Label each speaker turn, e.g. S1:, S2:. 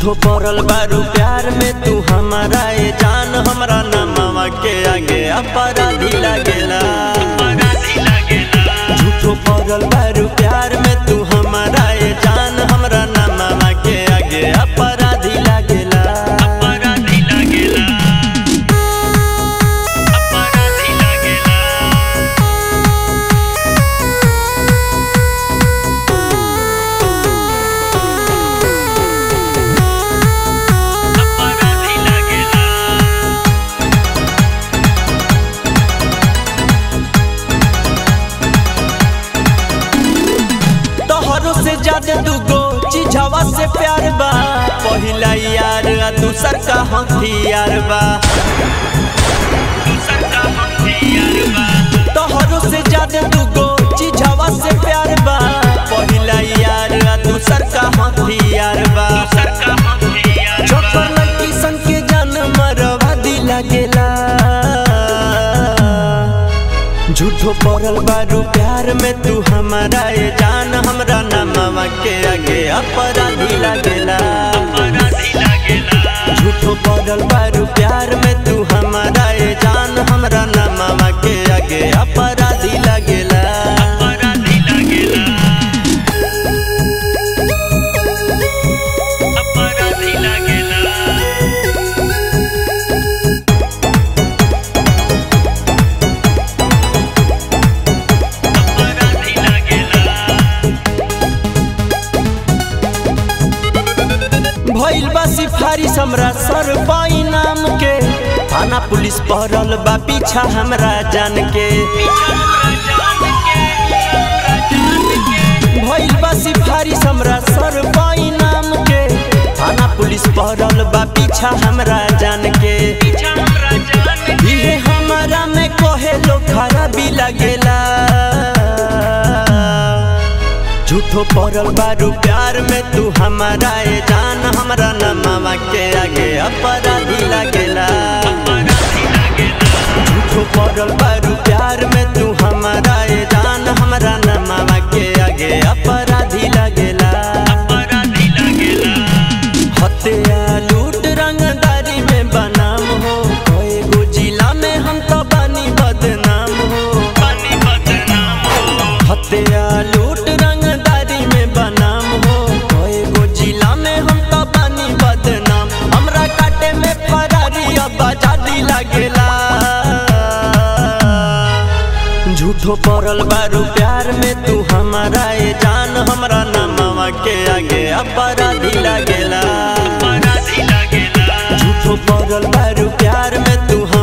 S1: झूठो पड़ल बारू प्यार में तू हमारा ए जान हमरा नमवा के आगे अपराधी लागेला झूठो पड़ल बारू प्यार में तू हमारा ए जान हमरा नमवा के आगे अपराधी लागेला
S2: अपराधी लागेला अपराधी लागेला अपराधी लागेला
S1: तोहरो से ज्यादा दूगो चीजवा से प्यार बा पहिला यार आ दूसर का हथियार बा
S2: दूसर का हथियार बा
S1: तोहरो से ज्यादा दूगो चीजवा से प्यार बा पहिला यार आ दूसर का हथियार बा
S2: दूसर का हथियार बा
S1: छोकर लड़की सन के जान मरवा दिला गेला झूठो पड़ल बारू प्यार में तू हमारा ए जान हमरा नमवा के आगे अपराधी लागेला
S2: अपराधी लागेला
S1: झूठो पड़ल बारू प्यार में तू हमारा ए जान हमरा नमवा के आगे अपराधी लागेला
S2: अपराधी लागेला अपराधी लागेला अपराधी लागेला
S1: भइल बा सिफारिश हमरा सर पाई नाम के थाना पुलिस पहरल बा पीछा हमरा जान के भइल बा सिफारिश हमरा सर पाई नाम के थाना पुलिस पहरल बा पीछा हमरा जान के इहे हमारा में कहे लो खराबी लगेला झूठो पड़ल बारू प्यार में तू हमारा ए जान हमरा नमवा के आगे अपराधी लागेला झूठो पड़ल बारू प्यार में तू हमारा ए जान हमरा नमवा के आगे अपराधी लागेला हत्या लूट रंगदारी में बनाम हो कए गो जिला में हम तो बानी बदनाम हो हत्या लूट रंगदारी में बनाम हो कए गो जिला में हम तो बानी बदनाम हमरा काटे में फरारी अब आजादी लागेला झूठो पड़ल बारू प्यार में तू हमारा ए जान हमरा नमवा के आगे अपराधी लागेला झूठो पड़ल बारू प्यार में तू